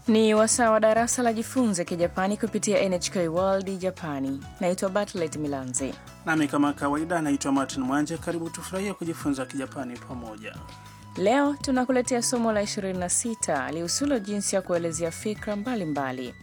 Ni wasaa wa darasa la jifunze Kijapani kupitia NHK World Japani. Naitwa Bartlet Milanzi. Nami kama kawaida naitwa Martin Mwanje. Karibu tufurahie kujifunza Kijapani pamoja. Leo tunakuletea somo la 26 lihusulo jinsi ya kuelezea fikra mbalimbali.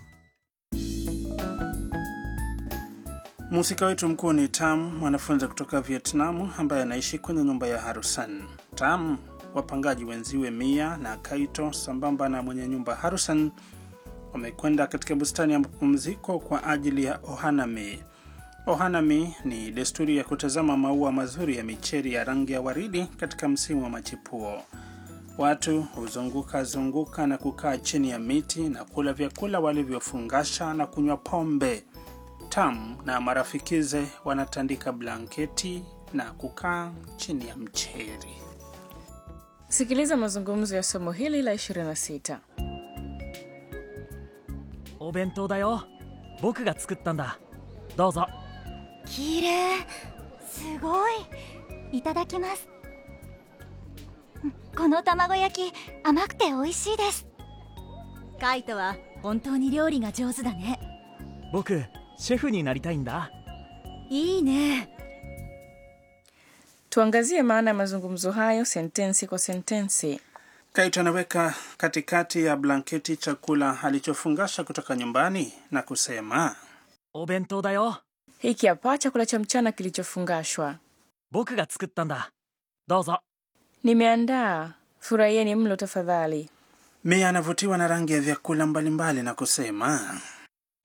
Mhusika wetu mkuu ni Tam, mwanafunzi kutoka Vietnamu ambaye anaishi kwenye nyumba ya Harusan. Tam, wapangaji wenziwe Mia na Kaito sambamba na mwenye nyumba Harusan wamekwenda katika bustani ya mapumziko kwa ajili ya ohanami. Ohanami ni desturi ya kutazama maua mazuri ya micheri ya rangi ya waridi katika msimu wa machipuo. Watu huzunguka zunguka na kukaa chini ya miti na kula vyakula walivyofungasha na kunywa pombe. Tam na marafikize wanatandika blanketi na kukaa chini ya mcheri. Sikiliza mazungumzo ya somo hili la 26. お弁当だよ僕が作ったんだどうぞ綺麗すごいいただきますうんこの卵焼き甘くて美味しいですカイトは本当に料理が上手だね僕シェフになりたいんだいいね Tuangazie maana ya mazungumzo hayo sentensi kwa sentensi. Kaito anaweka katikati ya blanketi chakula alichofungasha kutoka nyumbani na kusema お弁当だよ Hiki hapa chakula cha mchana kilichofungashwa. 僕が作ったんだどうぞ Nimeandaa, furahieni mlo tafadhali. Mia anavutiwa na rangi ya vyakula mbalimbali na kusema